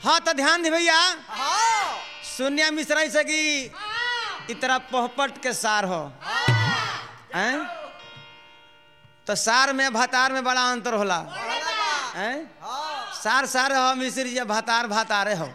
हाँ तो ध्यान दे भैया हाँ शून्य मिश्रा से कि इतना पोहपट के सार हो हैं? तो सार में भातार में बड़ा अंतर होला हैं? सार सार हो मिश्र जी भातार भातारे हो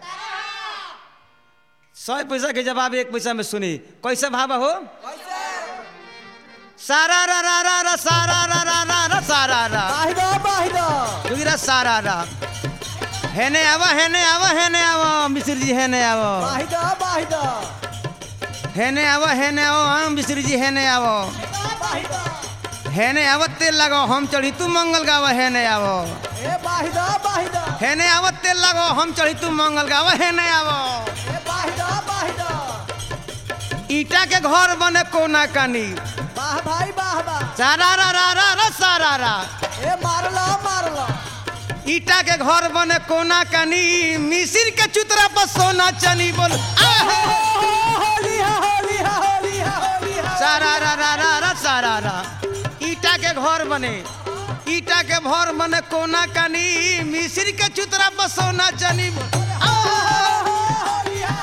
सौ पैसा के जवाब एक पैसा में सुनी कैसे भाव हो कैसे सारा रा रा रा रा सारा रा रा रा रा सारा रा बाहिदा बाहिदा जोगिरा सारा रा हेने आवा हेने आवा हेने आवा मिश्र जी हेने आवा बाहिदा बाहिदा हेने आवा हेने आओ हम मिश्र जी हेने आवो बाहिदा हेने आवत तेल लगाओ हम चढ़ी तू मंगल गावा हेने आवो ए बाहिदा बाहिदा हेने आवत तेल लगाओ हम चढ़ी तू मंगल गावा हेने आवो ए बाहिदा बाहिदा ईटा के घर बने कोना कानी वाह भाई वाह वाह सारा रा रा रा रा सारा रा ए मारला मारला ईटा के घर बने कोना कानी मिसिर के चुतरा पर सोना चनी बोल आहा! होली हा होली हा होली हा होली हा सारा रा रा रा रा सारा रा ईटा के घर बने ईटा के घर बने कोना कानी मिसिर के चुतरा पर सोना चनी बोल आहा! होली हा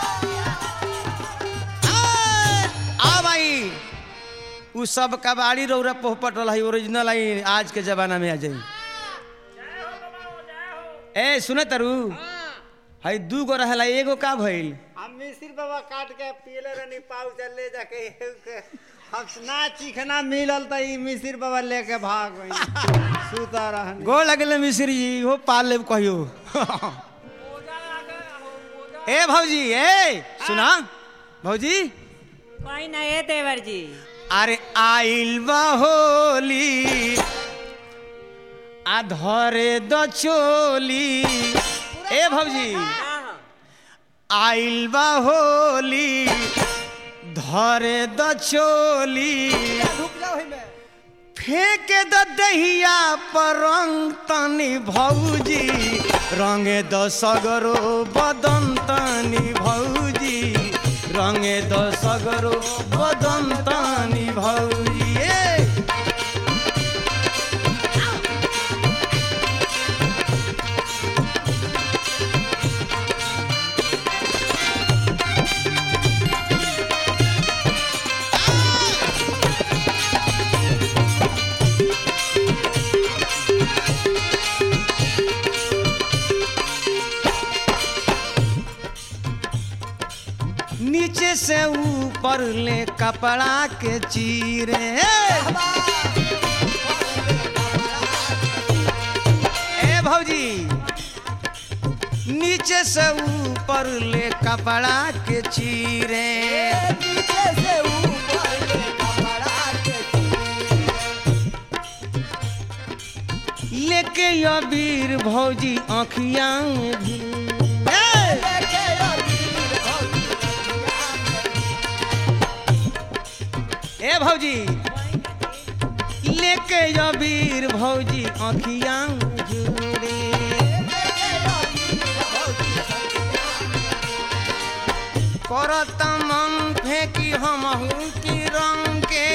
आय! आ भाई उ सब कबाड़ी रौरा पोहपट रहा ओरिजिनल आई आज के जमाना में आ जाई ए सुने तरु हई दू गो रहला एगो का भइल हम मिसिर बाबा काट के पीले रहनी पाउच ले जाके एहू के हम ना चिखना मिलल त ई मिसिर बाबा लेके भाग गई सुता रहनी गो लगले मिश्री जी हो पाल लेब कहियो ए भौजी ए सुना भौजी कोई ना ये देवर जी अरे आइल बा होली आ धरे द चोली ए भौजी आइल बा होली धरे द चोली रुक जाओ ही में फेंक द दहिया पर रंग तनी भौजी रंगे द सगरो बदन तनी भौजी रंगे द सगरो बदन तनी भौजी ए! नीचे से ऊपर ले कपड़ा के चीरे ए भौजी नीचे से ऊपर ले कपड़ा के चीरे नीचे से ऊपर ले कपड़ा के लेके अबीर भौजी आँखिया में भी ए! लेके अबीर भौजी ए भौजी लेके अबीर भौजी आँखिया में झूरे करत मन फेंकी हमहू की रंग के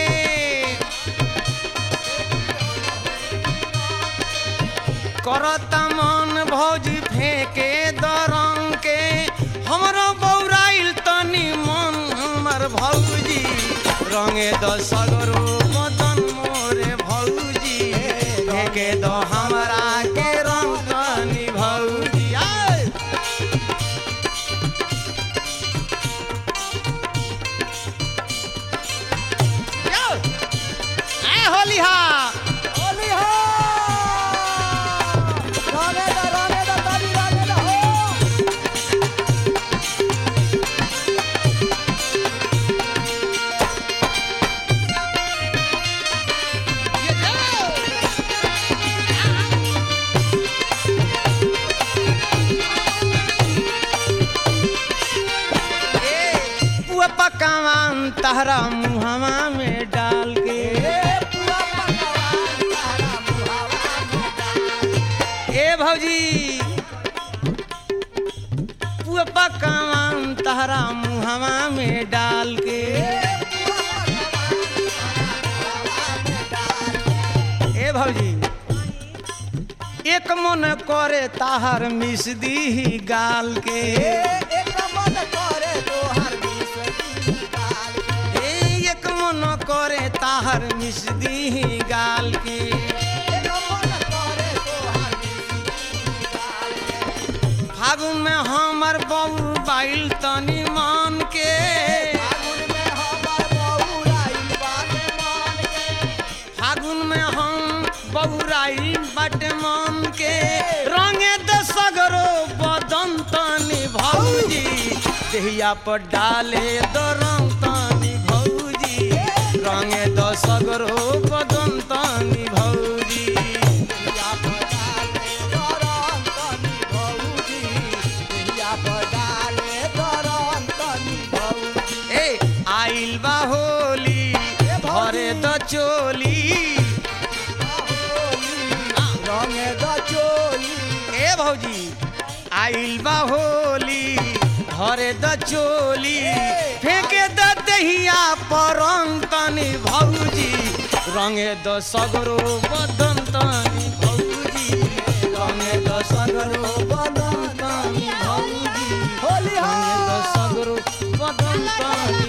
करत मन भौजी फेंके दरंग के हमरो बौराइल तनी मन हमर भौजी रंगे द सगरो मदन मोरे भौजी फेंके द हमरा के रंग तनी भौजी आय यो! आय होली हा होली हो राने दा राने दा ताली राने दा हो पुआ पकावान तहरा मुहवा में डाल के ए पूरा पकवान तारा मुहावा में डाल ए भौजी पुआ पकावान तहरा मुहवा में डाल के ए भौजी एक एक मन करे ताहर मिस दी गाल के एक मन करे तोहर बिसरी गाल ए एक मन करे ताहर मिस दी गाल के एक मन करे तोहर बिसरी गाल फागुन में हमर बबू बाइल तनी मान के फागुन में हमर बहुराइल बाटे मान के फागुन में हम बबुराई बाटे मान के रंगे द सगरो बदन तनी भौजी देहिया पर डाले द रंग तनी भौजी रंगे द सगरो बदन तनी भौजी या पडाले दरन तनी भौजी या पडाले दरन तनी भौजी ए आइल बा होली भरे द चोली रंगे द चोली ए भौजी आइल बा होली भरे द चोली फेंके द दहिया पर रंग तनी भौजी रंगे द सगरो बदन तनी भौजी रंगे द सगरो बदन तनी भौजी होली रंगे द हो सगरो बदन तनी